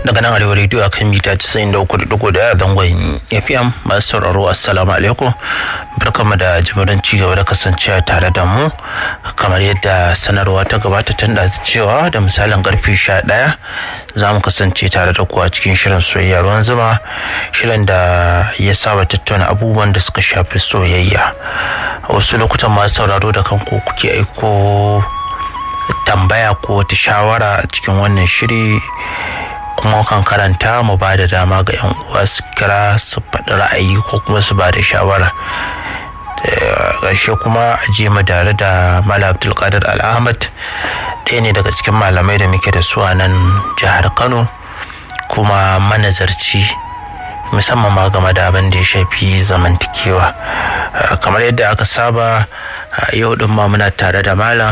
daga nan arewa rediyo akan mita 93.1 zangon fm masu sauraro assalamu alaikum barkamu da jimirin cigaba da kasancewa tare da mu kamar yadda sanarwa ta gabata tun da cewa da misalin karfe 11 za mu kasance tare da kuwa cikin shirin soyayya ruwan zuma shirin da ya saba tattauna abubuwan da suka shafi soyayya a wasu lokutan masu sauraro da kanku kuke aiko tambaya ko wata shawara a cikin wannan shiri kuma kan karanta mu ba da dama ga 'yan uwa su kira su faɗi ra'ayi ko kuma su ba da shawara ƙarshe kuma a je mu tare da malam abdulkadir al'ahmad ɗaya ne daga cikin malamai da muke da su a nan jihar kano kuma manazarci musamman ma game da abin da ya shafi zamantakewa kamar yadda aka saba yau ɗin ma muna tare da malam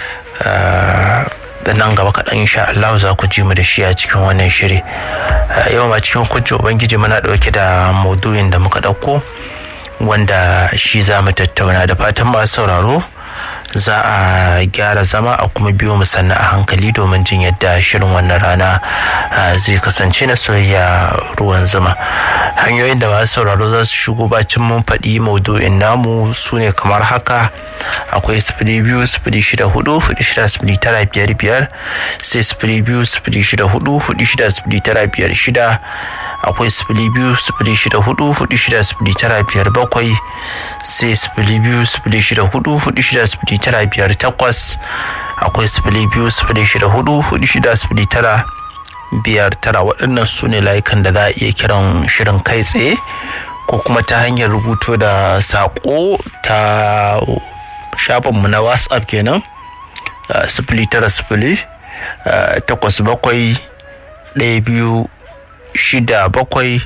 da nan gaba kaɗan insha Allah za ku ji mu da shi a cikin wannan shiri yau ma cikin kuncin ubangiji muna ɗauke da maudu'in da muka ɗauko wanda shi za mu tattauna da fatan masu sauraro za a gyara zama a kuma biyo mu sannan a hankali domin jin yadda shirin wannan rana zai kasance na soyayya ruwan zuma hanyoyin da masu sauraro za su shigo bacin mun faɗi maudu'in namu su ne kamar haka akwai sifili biyu sifili shida hudu hudu shida sifili tara biyar biyar sai sifili biyu sifili shida hudu hudu shida sifili tara biyar shida akwai sifili biyu sifili shida hudu hudu shida sifili tara biyar bakwai sai sifili biyu sifili shida hudu hudu shida sifili tara biyar takwas akwai sifili biyu sifili shida hudu hudu shida sifili tara biyar tara waɗannan su ne layukan da za a iya kiran shirin kai tsaye ko kuma ta hanyar rubuto da saƙo ta shafinmu na whatsapp kenan sifili tara sifili takwas bakwai ɗaya biyu shida bakwai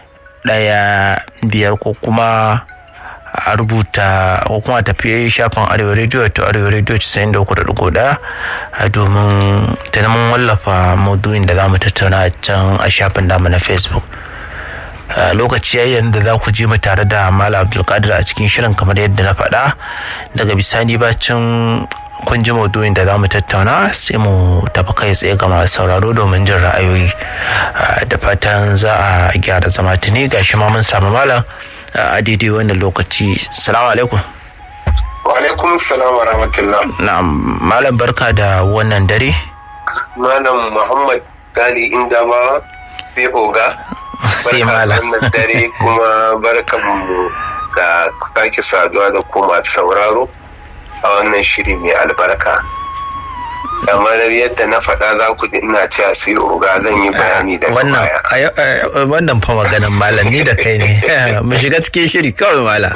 ɗaya biyar ko kuma a rubuta ko kuma tafiye shafin arewa rediyo to arewa rediyo casa'in da uku da ɗigo ɗaya domin ta mun wallafa maudu'in da za mu tattauna a can a shafin namu na facebook lokaci yayin da za ku je mu tare da malam abdulkadir a cikin shirin kamar yadda na faɗa daga bisani bacin kun ji maudu'in da za mu tattauna sai mu tafi kai tsaye ga masu sauraro domin jin ra'ayoyi da fatan za a gyara zama tuni gashi ma mun samu malam a daidai wannan lokaci salamu alaikum wa alaikum salam wa rahmatullah na'am malam barka da wannan dare malam muhammad gali inda ba sai oga sai malam wannan dare kuma barkan mu da sake saduwa da kuma sauraro a wannan shiri mai albarka kamar yadda na faɗa za ku ina cewa sai oga zan yi bayani da wannan wannan fa maganan malam ni da kai ne mu shiga cikin shiri kawai malam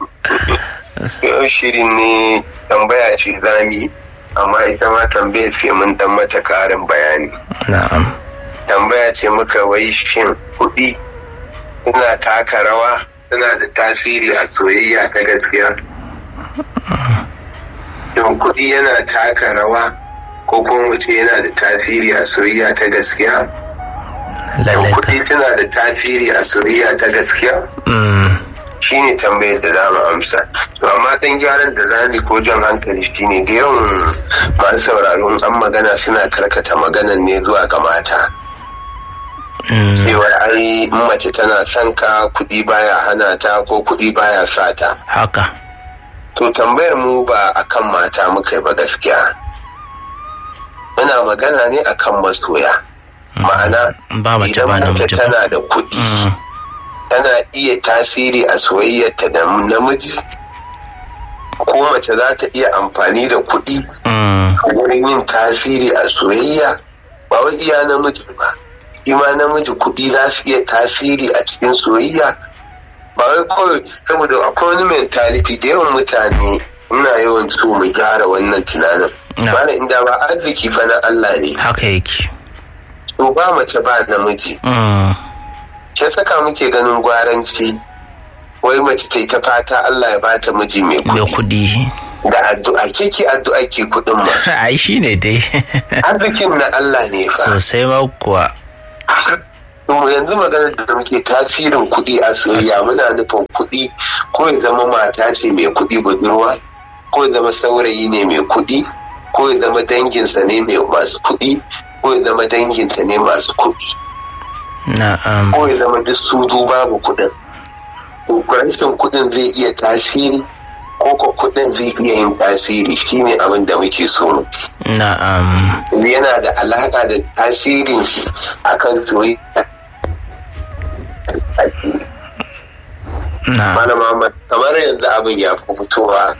yau shirin ne tambaya ce zami amma ita ma tambaya ce mun dan mata karin bayani na'am tambaya ce muka wai shin kuɗi suna taka rawa suna da tasiri a soyayya ta gaskiya shin kuɗi yana taka rawa ko kuma mutum yana da tasiri a soyayya ta gaskiya lallai kuɗi tana da tasiri a soyayya ta gaskiya shine tambayar da za mu amsa to amma dan gyaran da za mu ko jan hankali shine da yawan masu sauraron an magana suna karkata maganan ne zuwa ga mata cewa ai in mace tana son ka kuɗi baya hana ta ko kuɗi baya sa ta haka to tambayar mu ba akan mata muka yi ba gaskiya muna magana ne akan masoya ma'ana ba mace ba idan mace namiji ba tana da kuɗi tana iya tasiri a soyayyarta da namiji ko mace za ta iya amfani da kuɗi Mm, wurin yin tasiri a soyayya ba wai iya namiji ba shi ma namiji kuɗi za su iya tasiri a cikin soyayya ba wai kawai saboda akwai wani mentality da yawan mutane ina yawan so mu gyara wannan tunanin Na. ba inda ba arziki fa na Allah ne haka yake to ba mace ba namiji Mm, ke saka muke ganin gwaranci wai mace ta yi ta fata Allah ya bata miji mai mai kuɗi kuɗi da addu'a ke ki addu'a ke kuɗin ma ai shi ne dai arzikin na Allah ne fa sosai ma kuwa To yanzu maganar da muke tasirin kuɗi a soyayya muna nufin kuɗi ko ya zama mata ce mai kuɗi budurwa ko ya zama saurayi ne mai kuɗi ko ya zama danginsa ne mai masu kuɗi ko ya zama danginta ne masu kuɗi na'am ko ya zama duk su du babu kuɗin rashin kuɗin zai iya tasiri ko ko kuɗin zai iya yin tasiri shine abin da muke so na'am yana da alaƙa da tasirin shi akan soyayya na'am Malam Muhammad kamar yanzu abin ya fi fitowa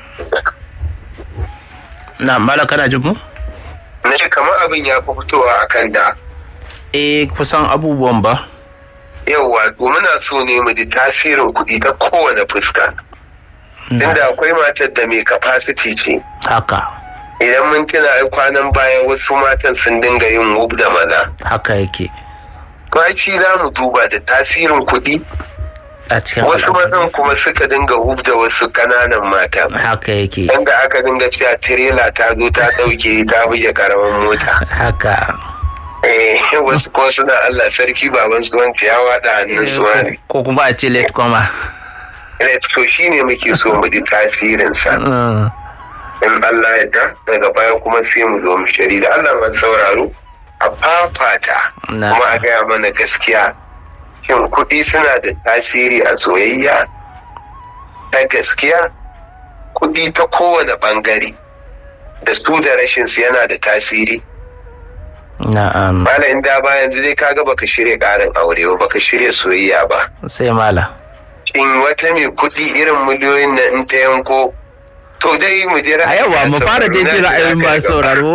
na'am mala kana jin mu na ce kamar abin ya fi fitowa akan da eh kusan abubuwan ba yauwa to muna so ne mu ji tasirin kuɗi ta kowane fuska inda akwai matar da mai capacity ce haka idan mun tuna ai kwanan baya wasu matan sun dinga yin wub da maza haka yake kwaci za mu duba da tasirin kuɗi a cikin wasu al'amari. mazan kuma suka dinga wub da wasu ƙananan mata haka yake inda aka dinga cewa tirela ta zo ta ɗauke ta buge karamin mota haka Eh, wasu kuma suna Allah sarki baban su wanci ya wada hannun su wani ko kuma a ce late koma to shi ne muke so mu ji tasirinsa Mm, in Allah ya da daga baya kuma sai mu zo mu shari da Allah man sauraro a fafata Na. kuma a gaya mana gaskiya shin kuɗi suna da tasiri a soyayya ta gaskiya kuɗi ta kowane ɓangare da su da rashin su yana da tasiri na'am Mala in da ba yanzu dai kaga baka shirya ƙarin aure ba baka shirya soyayya ba sai mala in wata mai kuɗi irin miliyoyin na in ta yanko to dai mu je a yawa mu fara dai jin ra'ayoyin masu sauraro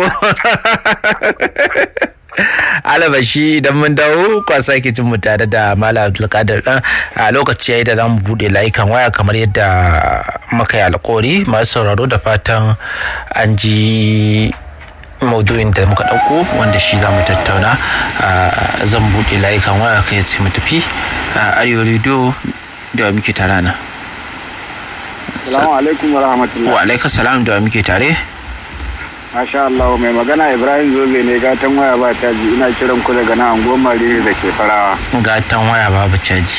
alabashi idan mun dawo kwa sake jin mu tare da malam abdulkadir dan a lokaci yayi da za mu bude layukan waya kamar yadda muka yi alkawari masu sauraro da fatan an ji maudu'in da muka ɗauko wanda shi za mu tattauna a, zan buɗe layukan waya kai sai mu tafi a arewa rediyo da muke tare nan Salamu alaikum wa rahmatullah. wa alaika salam da muke tare Masha Allah mai magana Ibrahim Zobe ne gatan waya ba ta ji ina kiran ku daga nan anguwar Mariri da ke farawa. gatan waya babu caji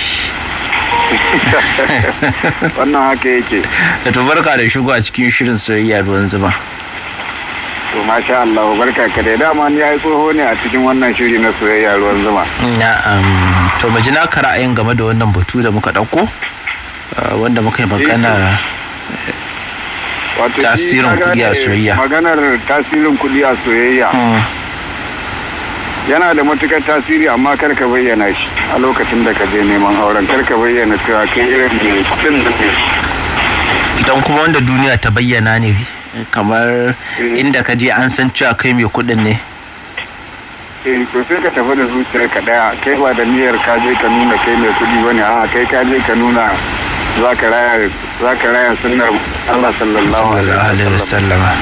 Wannan haka yake. da to barka da shigo a cikin shirin soyayya ruwan zuma To masha Allah barka ka dai dama ni yayi tsoho ne a cikin wannan shiri na soyayya ruwan zuma. na'am to mu ji naka ra'ayin game da wannan batu da muka ɗauko uh, wanda muka yi magana Wato shi Tasirin ka kuɗi a gane soyayya. Maganar tasirin kuɗi a soyayya Hmm, yana da matukar tasiri amma kar ka bayyana shi a lokacin da ka je neman auren kar ka bayyana cewa kai irin mai kuɗin da ne. idan kuma wanda duniya ta bayyana ne kamar Eh. inda ka je an san cewa kai mai kuɗin ne eh to sai ka tafi da zuciyar ka daya kai ba da niyyar ka je ka nuna kai mai kudi bane a kai ka je ka nuna za ka raya za ka raya sunnar Allah sallallahu sallallahu alaihi alaihi wasallam wasallama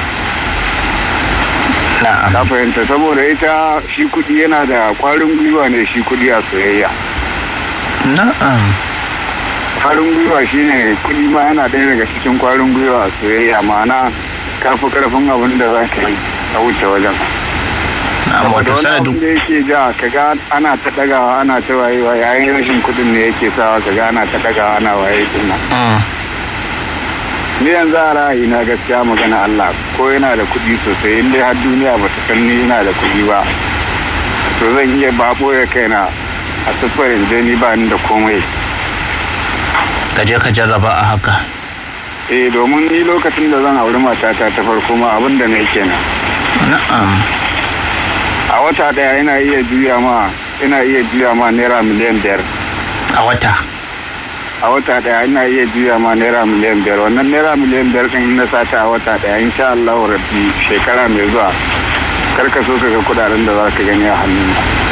na'am ka fahimta saboda ita shi kudi yana da kwarin gwiwa ne shi kudi a soyayya na'am kwarin gwiwa shine kudi ma yana ɗaya daga cikin kwarin gwiwa a soyayya ma'ana ka fi karfin abin da za ka yi a wuce wajen na'am wato wani abin sanadin da yake ja kaga ana ta dagawa ana ta wayewa yayin rashin kudin ne yake sawa kaga ana ta dagawa ana waye din nan Hmm, ni yanzu a ra'ayi na gaskiya magana Allah ko yana da kudi sosai in dai har duniya ba ta san ni yana da kudi ba to zan iya ba boye kaina a siffarin je ni ba ni da komai ka je ka jarraba a haka eh domin ni lokacin da zan auri matata ta farko ma abin da na yi kenan na'am a wata daya ina iya juya ma ina iya juya ma naira miliyan biyar a wata a wata daya ina iya juya ma naira miliyan biyar wannan naira miliyan biyar din na sata a wata daya insha Allah rabbi shekara mai zuwa kar ka so ka ga kudaden da za ka gani a hannun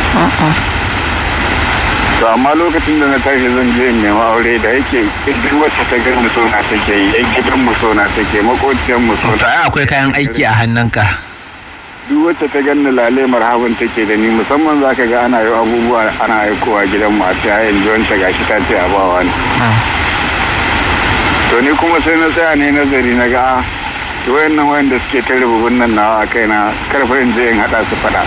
to amma lokacin da na tashi zan je in nema aure da yake duk wacce ta gan so na take yi yan gidan mu so na take makociyar mu so to na ai akwai kayan aiki a hannunka duk wacce ta ganni lale marhaban take da ni musamman za ka ga ana yi abubuwa ana aikowa gidan mu a ce ai yanzu wanta gashi ta ce a bawa ne Hmm, to ni kuma sai na tsaya ne nazari na ga ah, to wayannan wayanda suke ta rububin nan nawa a kaina karfa in je in hada su fada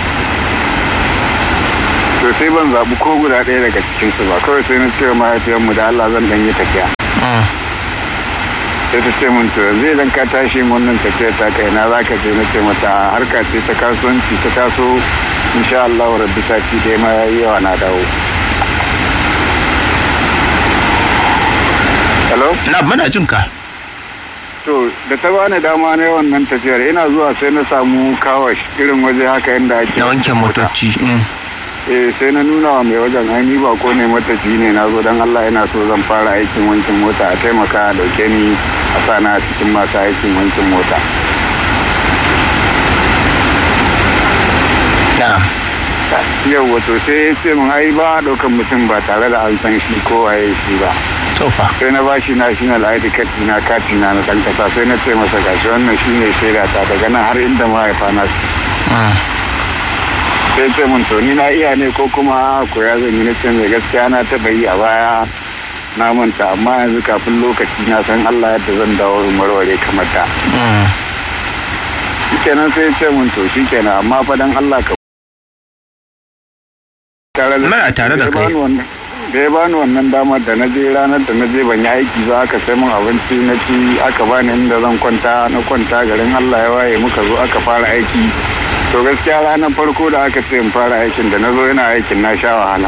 to sai ban zaɓi ko guda ɗaya daga cikin su ba kawai sai na ce wa mahaifiyarmu da Allah zan dan yi tafiya hmm. sai ta ce min to yanzu idan ka tashi min wannan tafiya ta kai na za ka je na ce mata harka ce ta kasuwanci ta taso insha Allah rabbi sati dai ma yayi yawa na dawo hello na muna jin ka to da ta bani dama na wannan tafiyar ina zuwa sai na samu kawash irin waje haka inda ake na wanke motoci mm. eh sai na nuna wa mai wajen ai ni ba ko ne matafi ne na zo don Allah yana so zan fara aikin wankin mota a taimaka a dauke ni a sana a cikin masu aikin wankin mota na yau wato sai ya ce min ai ba a ɗaukan mutum ba tare da an san shi ko waye shi ba tofa sai na bashi national id card na kati na na ɗan ƙasa sai na ce masa gashi wannan shine shaida ta daga nan har inda mahaifa na su mm. sai ce mun to ni na iya ne ko kuma koya zan yi na ce mai gaskiya na taɓa yi a baya na manta amma yanzu kafin lokaci na san Allah yadda zan dawo in warware kamar da Mm. shikenan sai ce mun to shikenan amma fa dan Allah ka tare Muna tare da ya kai. bani wannan- da ya bani wannan damar da na je ranar da na je ban yi aiki ba aka sai mun abinci na ci aka bani inda zan kwanta na kwanta garin Allah ya waye muka zo aka fara aiki to gaskiya ranar farko da aka ce in fara aikin da na zo yana aikin na sha wahala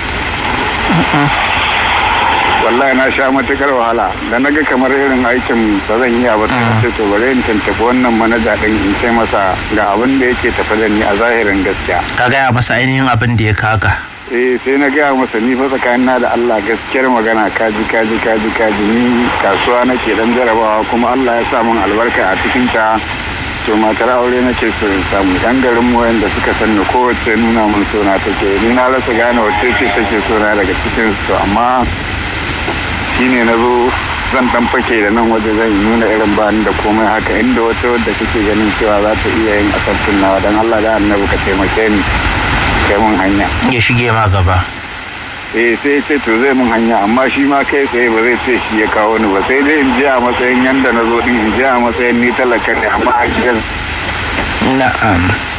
wallahi na sha matukar wahala da na ga kamar irin aikin ba zan iya ba sai ce to bari in tantabi wannan manaja din in ce masa ga abin da yake tafi da ni a zahirin gaskiya ka gaya masa ainihin abin da ya kaga eh sai na gaya masa ni fa tsakanina da Allah gaskiyar magana kaji kaji kaji kaji ni kasuwa nake dan jarabawa kuma Allah ya sa min albarka a cikin ta to matar aure nake so in samu dan garin mu wanda suka sanni kowace nuna min sona take ni na rasa gane wacce ce take sona daga cikin su amma shine na zo zan dan fake da nan waje zan nuna irin bani da komai haka inda wata wadda kake ganin cewa za ta iya yin asabtin nawa dan Allah da annabi ka taimake ni kai mun hanya ya shige ma gaba eh sai ce to zai mun hanya amma shi ma kai tsaye ba zai ce shi ya kawo ni ba sai dai in je a matsayin yanda na zo din in je a matsayin ni talaka ne amma a gidan na'am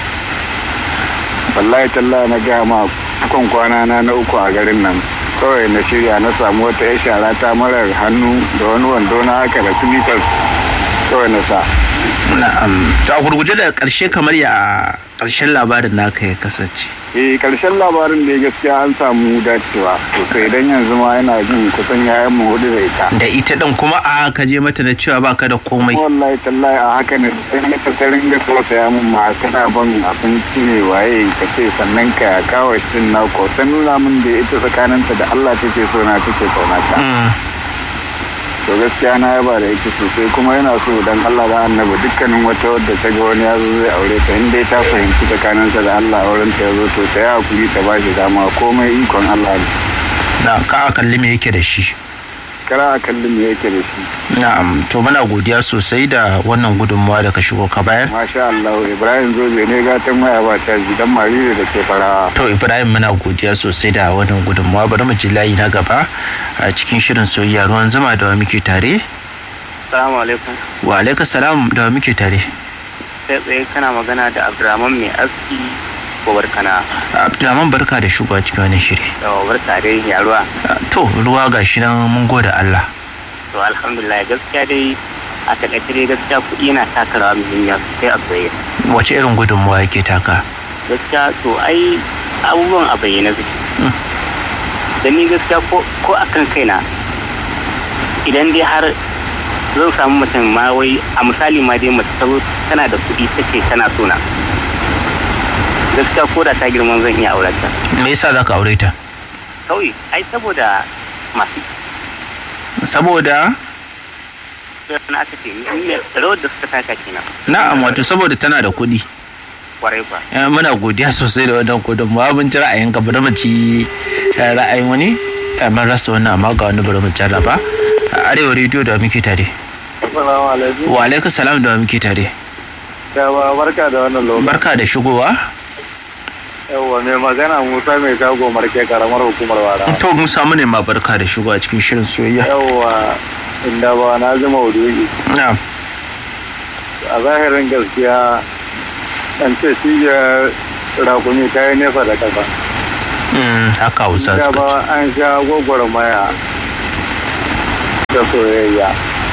wallahi tallahi na gaya ma kan kwana na na uku a garin nan kawai na shirya na samu wata ya shara ta marar hannu da wani wando na haka da slippers kawai na sa na'am to a gurguje da karshe kamar ya karshen labarin naka ya kasance eh karshen labarin da ya gaskiya an samu dacewa sosai idan yanzu ma yana jin kusan yayan mu hudu da ita da ita din kuma a ka je mata da cewa baka da komai wallahi tallahi a haka ne sai na tattarin ga tausaya mun ma kana ban abinci ne waye ka ce sannan ka kawo shi na ko ta nuna min da ita tsakaninta da Allah take so na take kauna ta Mm. to gaskiya na yaba da ita sosai kuma yana so dan Allah da annabi dukkanin wata wadda ta ga wani yazo zai aure ta in dai ta fahimci tsakaninta da Allah auren ta yazo to ta yi hakuri ta bashi dama komai ikon Allah ne na ka kalli me yake da shi kara a kallon me yake da shi na'am to muna godiya sosai da wannan gudunmawa da ka shigo ka bayar masha Allah Ibrahim Zoze ne gatan waya ba ta ji dan marire da ke farawa to ibrahim muna godiya sosai da wannan gudunmawa bari mu ji layi na gaba a cikin shirin soyayya ruwan zama da wa muke tare Salamu alaikum. wa alaika salam da wa muke tare Sai tsaye kana magana da Abdurrahman mai aski ko barkana abdulrahman barka da shigowa cikin wannan shiri da barka dai ya ruwa. to ruwa ga shi nan mun gode allah To alhamdulillah gaskiya dai a takaice dai gaskiya kuɗi yana taka rawa muhimmiya sosai a soyayya. wace irin gudunmawa yake taka Gaskiya to ai abubuwan a bayyana suke. Mm. Da ni gaskiya ko ko akan kaina idan dai har zan samu mutum ma wai a misali ma dai mace ta zo tana da kuɗi take tana sona. Gaskiya ko da ta girman zan iya aurata. me yasa za ka aure ta kawai ai saboda masu saboda na aka ce ne rawar da suka taka kenan na'am wato saboda tana da kuɗi kwarai ba Eh, muna godiya sosai da wannan gudunmawa mun ji ra'ayin ka bari mu ci eh, ra'ayin wani Eh, mun rasa wannan amma ga wani bari mu jarraba A arewa rediyo da muke tare Assalamu alaikum wa alaikum salam da muke tare yawa barka da wannan lokaci barka da shigowa yawa mai magana Musa mai shago marke karamar hukumar wara to mun samu ne ma barka da shigowa cikin shirin soyayya yawa inda ba na ji maudu'i na'am a zahirin gaskiya an ce shi ya rakumi ta yi nesa da kasa Mm, haka hausa da suka ce ba an sha gwagwarmaya da soyayya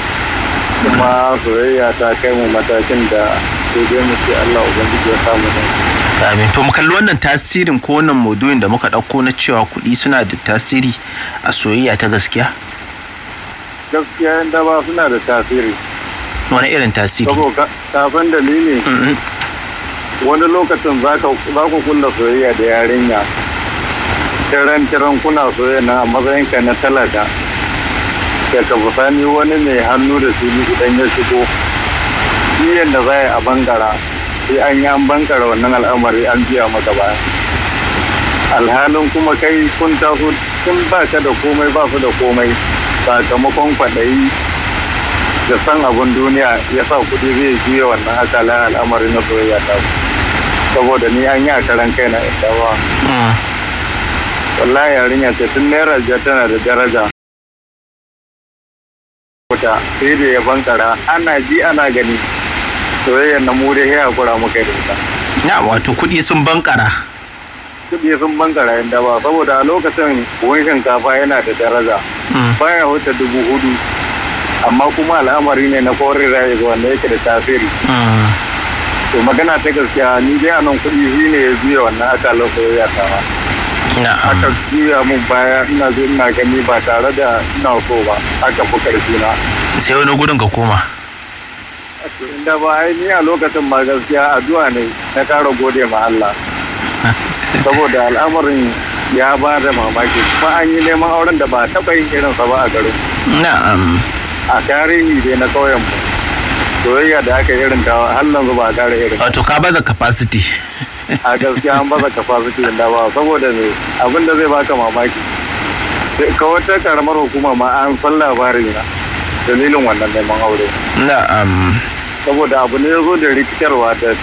kuma soyayya ta kai mu matakin da sai dai mu ce Allah ubangiji ya samu ne Amin. To mu kalli wannan tasirin ko wannan maudu'in da muka ɗauko na cewa kuɗi suna da tasiri a soyayya ta gaskiya? gaskiya yan daba suna da tasiri wani irin tasiri saboda kafin dalili Mm-mm. wani lokacin za ka za ku kulla soyayya da yarinya tiran tiran kuna soyayya na a matsayin ka na talaka da ka fusani wani mai hannu da fili idan ya shigo shi yadda za a yi a bangara sai an yi an bankara wannan al'amari an biya maka baya alhalin kuma kai kun taso tun ba ka da komai ba su da komai sakamakon kwaɗayi da san abin duniya ya sa kuɗi zai juya wannan akalan al'amari na soyayya ta ku. saboda ni an yi a karan kai na inda ba Mm. wallahi yarinya ce tun naira biyar tana da daraja wuta sai da ya bankara ana ji ana gani soyayyar na mu dai ya hakura muka yi da ita na wato kuɗi sun bankara kuɗi sun bankara inda ba saboda a lokacin buhun shinkafa yana da daraja Mm. baya wuce dubu hudu amma kuma al'amari ne na korin rayu wanda yake da tasiri Mm. to magana ta gaskiya ni dai anan kuɗi shi ne ya juya wannan akalar soyayya ta ba aka na'am juya mun baya ina zo ina gani ba tare da ina so ba aka fi karfi na sai wani gudun ka koma to inda ba ai ni a lokacin ma gaskiya addu'a ne na ƙara gode ma Allah saboda al'amarin ya ba da mamaki kuma an yi neman auren da ba a taɓa yin irinsa ba a garin na'am a tarihi dai na ƙauyen mu soyayya da aka irin ta har yanzu ba a ƙara irin wato ka bada capacity a gaskiya an baza capacity da ba saboda me abin da zai baka mamaki sai ka wata karamar hukuma ma an san labarin na dalilin wannan neman aure na'am saboda abu ne ya zo da rikitarwa da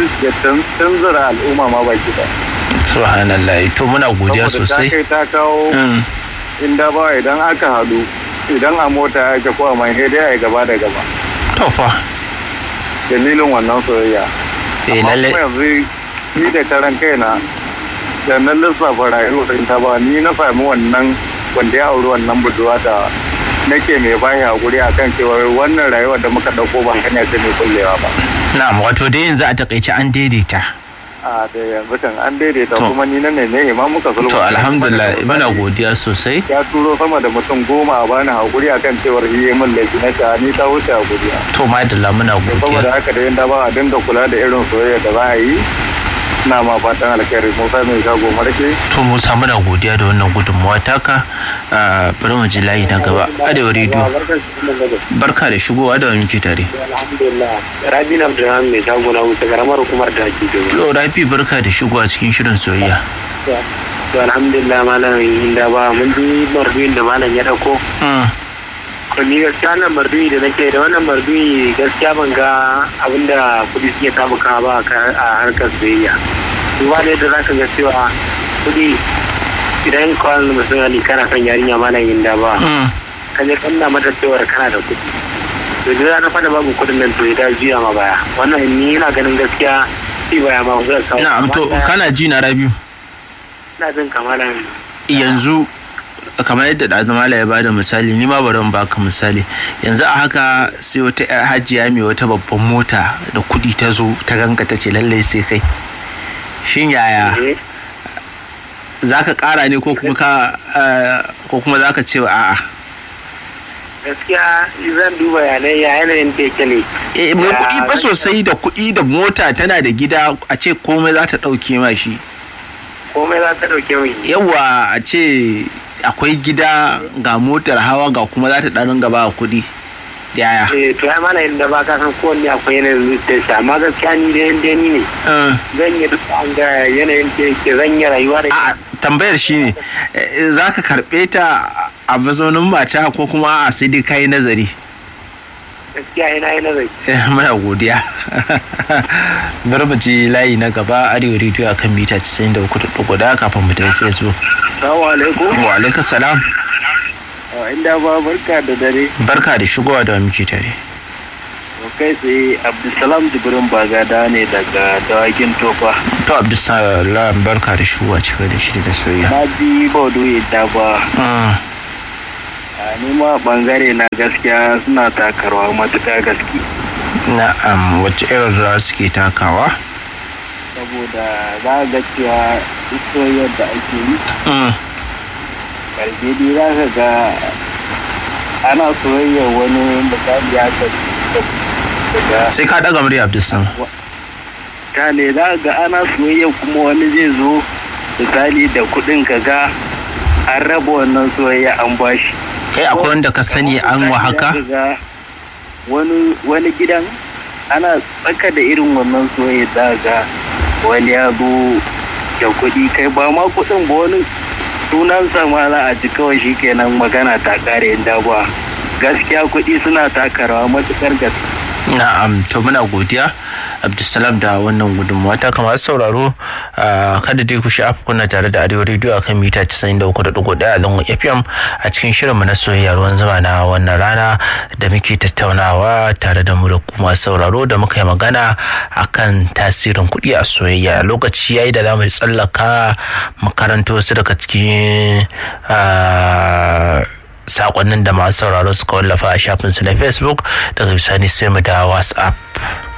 tunzura al'umma ma baki da subhanallah to muna godiya saboda ta sosai kai ta kawo Mm. inda ba idan aka haɗu idan a mota ake ko a mai dai a gaba da gaba to fa dalilin wannan soyayya eh Amma lalle kuma yanzu ni da karan kaina da na lissafa rayuwar ta ba ni na sami wannan wanda ya auri wannan budurwa da nake mai bashi hakuri akan cewa wannan rayuwar da muka dauko ba hanya ce mai kullewa ba na'am wato dai yanzu a takaice an daidaita a da yanzu kan an daidaita To. kuma ni nan ne ne ma muka sulhu to alhamdulillah muna godiya sosai ya turo sama da mutum goma a bani hakuri akan cewar yi yi min laifi na ta ni ta wuce hakuri to madalla muna saboda godiya haka da yanda ba a dinga kula da irin soyayya da za a yi ina ma fatan alkhairi musa mai shago marke to musa muna godiya da wannan gudunmawa taka Ah, bari mu ji layi na gaba arewa rediyo barka da shigowa da wani muke tare alhamdulillah rabi na abdulrahman mai shago na wuce karamar hukumar da ake domin to rafi barka da shigowa cikin shirin soyayya to alhamdulillah malam inda ba mun ji marduyin da malam ya dauko Mm. to ni gaskiya wannan marduyi da nake da wannan marduyi gaskiya ban ga abinda kudi suke tabuka ba a ka- a harkar soyayya duba da yadda zaka ga cewa kudi idan kawai misali kana son yarinya malam inda ba Mm. ka je kanna mata cewar kana da kuɗi to da na fada babu kuɗin nan to ya jiya ma baya wannan ni ina ganin gaskiya shi baya ma zai kawo na'am to Amma kana ji na rabiu ina jin kamalan yanzu kamar yadda ɗazumala ya bada misali ni ma bari in baka misali yanzu a haka sai wata yar hajiya mai wata babban mota da kuɗi ta zo ta ganka ta ce lallai sai kai shin yaya eh, za ka ƙara ne ko kuma ka eh, ko kuma za ka ce a'a gaskiya zan duba yanayi ya yanayin da yake ne eh mai Ya, kuɗi fa gaskiya. sosai da kuɗi da mota tana da gida a ce komai za ta ɗauke ma shi komai za ta ɗauke mai yawa a ce akwai gida ga motar hawa ga kuma za ta ɗarin gaba a kuɗi yaya eh to ya mana inda ba ka san kowanne akwai yanayin zuciyar shi amma gaskiya ni da yanda ni ne Eh. zan yi duk an ga yanayin da yake zan yi rayuwa da a tambayar shi ne za ka karɓe ta a mazaunin mata ko kuma a sai dai kayi nazari gaskiya ina yi nazari Eh, muna godiya bari mu ji layi na gaba arewa rediyo a kan mita 93.4 da kafin mu tafi facebook Salamu alaikum. wa alaikum salam Inda ba barka da dare. barka da shigowa da muke tare kai tsaye Abdulsalam Jibrin Bagada ne daga dawakin tofa. to abdulsalam barka da shigowa cikin da shi da soyayya Na ji baudu yadda ba. Mm, A nima bangare na gaskiya suna takarwa matuƙa gaske. na'am wacce irin rawa suke takawa Saboda za ga cewa duk soyayyar da ake yi Mm, karfe dai za ka ga ana soyayya wani misali haka daga sai ka daga murya abdulsalam ta ne za ga ana soyayya kuma wani zai zo misali da kuɗin ka ga an raba wannan soyayya an bashi kai akwai wanda ka sani an wa haka wani wani gidan ana tsaka da irin wannan soyayya za ga wani ya zo da kuɗi kai ba ma kuɗin ba wani sunansa ma za a ji kawai shi kenan magana ta kare inda ba gaskiya kuɗi suna taka rawa matuƙar gaske na'am to muna godiya abdulsalam da wannan gudunmawa ta kamar sauraro kada dai ku sha'afa kuna tare da arewa rediyo akan mita 93.1 a zangon fm a cikin shirinmu na soyayya ruwan zama na wannan rana da muke tattaunawa tare da mu da kuma sauraro da muka yi magana akan tasirin kuɗi a soyayya lokaci yayi da za mu tsallaka makaranto su daga cikin sakonnin da masu sauraro suka wallafa a shafinsu na facebook daga bisani sai mu da whatsapp